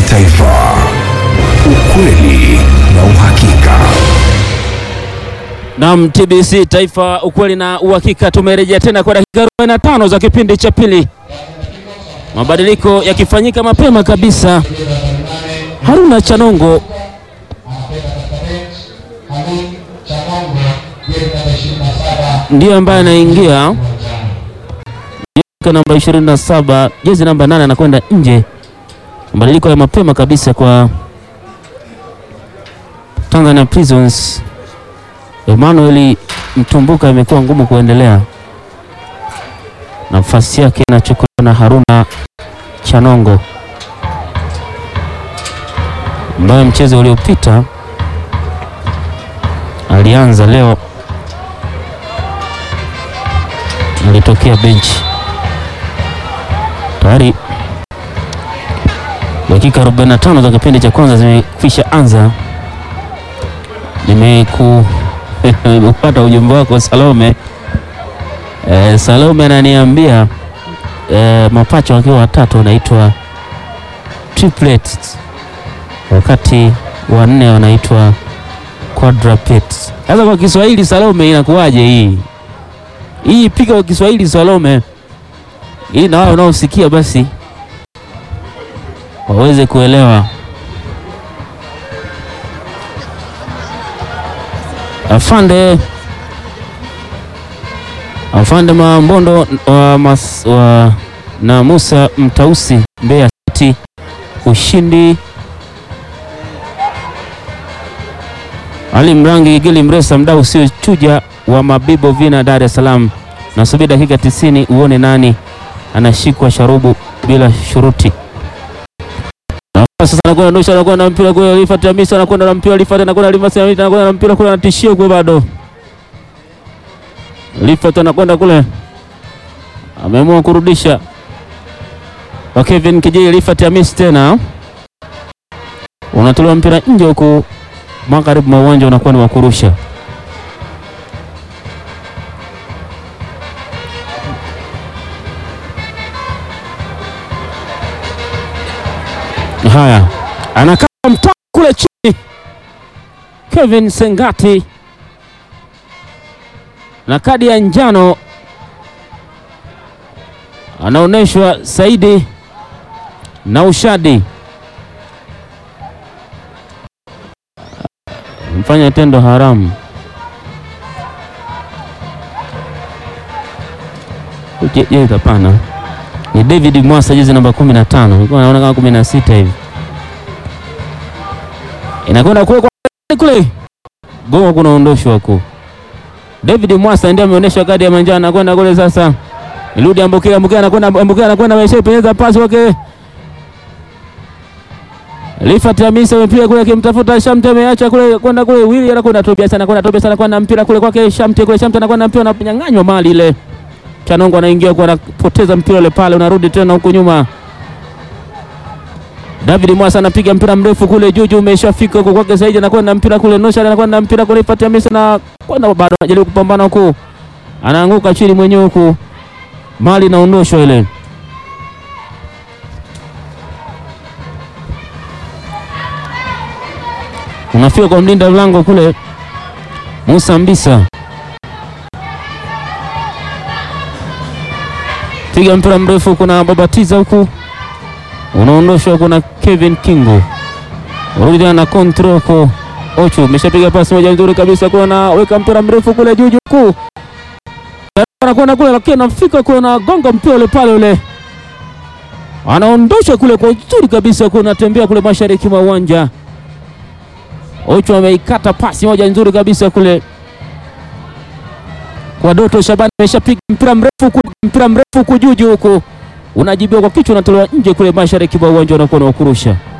Taifa, ukweli na uhakika. Naam, TBC Taifa, ukweli na uhakika. Tumerejea tena kwa dakika 45 za kipindi cha pili, mabadiliko yakifanyika mapema kabisa. Haruna Chanongo ndiyo ambaye anaingia namba 27 jezi namba 8 anakwenda nje. Mabadiliko ya mapema kabisa kwa Tanzania Prisons. Emmanuel Mtumbuka imekuwa ngumu kuendelea, nafasi yake inachukuliwa na Haruna Chanongo ambaye mchezo uliopita alianza, leo alitokea benchi. Tayari dakika 45 za kipindi cha kwanza zimekwisha anza. Nimeku nimepata ujumbe wako Salome. Eh, Salome ananiambia eh, mapacha wakiwa watatu wanaitwa triplets, wakati wanne wanaitwa quadruplets. Sasa kwa Kiswahili Salome, inakuwaje hii hii? Piga kwa Kiswahili Salome, ili na wao wanaosikia basi waweze kuelewa. Afande Afande Mambondo wa, mas, wa na Musa Mtausi Mbeya City, ushindi. Ali Mrangi Gigili Mresa, mdau sio chuja wa Mabibo Vina, Dar es Salaam. Nasubiri dakika 90 uone nani anashikwa sharubu bila shuruti. Sasa anakwenda Nusha, anakwenda na mpira kule, Rifat Hamisa anakwenda na mpira, Rifat anakwenda, Rifat anakwenda na mpira kule, anatishia kule, bado Rifat anakwenda kule, ameamua kurudisha kwa Kevin Kijili. Rifat Hamisa tena unatolewa mpira nje huku, magharibi mwa uwanja unakuwa ni wa kurusha. Haya, anakaa mtaa kule chini. Kevin Sengati na kadi ya njano anaonyeshwa Saidi na Ushadi mfanya tendo haramu. Je, hapana, ni David Mwasa jezi namba 15, nilikuwa naona kama 16 hivi inakwenda kule kule goma kunaondoshwa huko. David Mwasa ndiye ameonyesha kadi ya manjano, anakwenda kule sasa. Irudi Ambokea, Ambokea anakwenda, Ambokea anakwenda, ameshapenyeza pasi wake. Rifat Hamisa amepiga kule akimtafuta Shamte, ameacha kule kwenda kule, Willy anakwenda Tobias, anakwenda Tobias, anakwenda mpira kule kwake Shamte, kule Shamte anakwenda mpira, ananyang'anywa mali ile. Chanongo anaingia kwa anapoteza mpira ule pale, unarudi tena huko nyuma. David Mwasa anapiga mpira mrefu kule juu juu, umeshafika huko kwake Saidi, anakwenda mpira kule Nosha, anakwenda mpira kule Rifat Hamisa na kwenda bado anajaribu kupambana huko, anaanguka chini mwenyewe huko, mali inaondoshwa ile. Unafika kwa mlinda mlango kule Musa Mbisa, piga mpira mrefu, kuna babatiza huku unaondoshwa kuna Kevin Kingo, rudi na control ko Ochu, umeshapiga pasi moja nzuri kabisa, kuna na weka mpira mrefu kule juu juu kuu, anakwenda kule, lakini anafika kule na gonga mpira ule pale ule, anaondosha kule kwa uzuri kabisa, kuna tembea kule mashariki mwa uwanja. Ochu ameikata pasi moja nzuri kabisa kule kwa Doto Shabani, ameshapiga mpira mrefu kule, mpira mrefu kujuu juu huku unajibiwa kwa kichwa, unatolewa nje kule mashariki mwa uwanja, unakuwa na kurusha